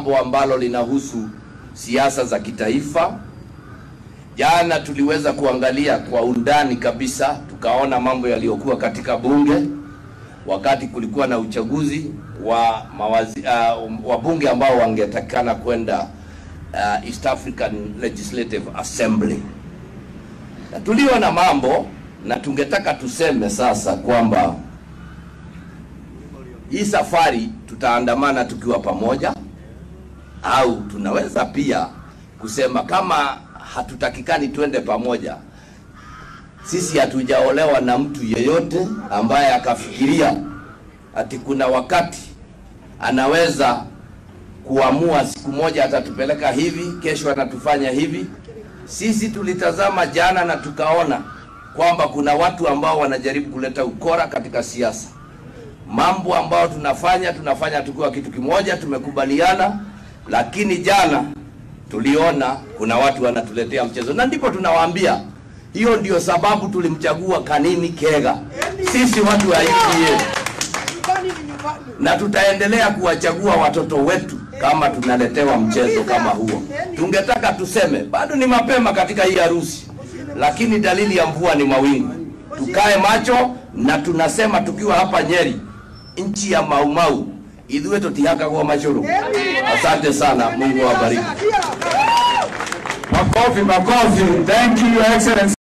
jambo ambalo linahusu siasa za kitaifa. Jana tuliweza kuangalia kwa undani kabisa, tukaona mambo yaliyokuwa katika bunge wakati kulikuwa na uchaguzi wa mawazi, uh, wabunge ambao wangetakikana kwenda uh, East African Legislative Assembly, na tuliona mambo na tungetaka tuseme sasa kwamba hii safari tutaandamana tukiwa pamoja, au tunaweza pia kusema kama hatutakikani twende pamoja, sisi hatujaolewa na mtu yeyote ambaye akafikiria ati kuna wakati anaweza kuamua siku moja atatupeleka hivi, kesho anatufanya hivi. Sisi tulitazama jana na tukaona kwamba kuna watu ambao wanajaribu kuleta ukora katika siasa. Mambo ambayo tunafanya tunafanya tukiwa kitu kimoja, tumekubaliana, lakini jana tuliona kuna watu wanatuletea mchezo, na ndipo tunawaambia hiyo ndio sababu tulimchagua Kanini Kega, sisi watu wa UDA, na tutaendelea kuwachagua watoto wetu kama tunaletewa mchezo kama huo. Tungetaka tuseme bado ni mapema katika hii harusi, lakini dalili ya mvua ni mawingu. Tukae macho, na tunasema tukiwa hapa Nyeri, nchi ya Maumau, ithuĩ tũtihakagwo macũrũ. Asante sana, Mungu awabariki. Makofi, makofi. Thank you, Your Excellency.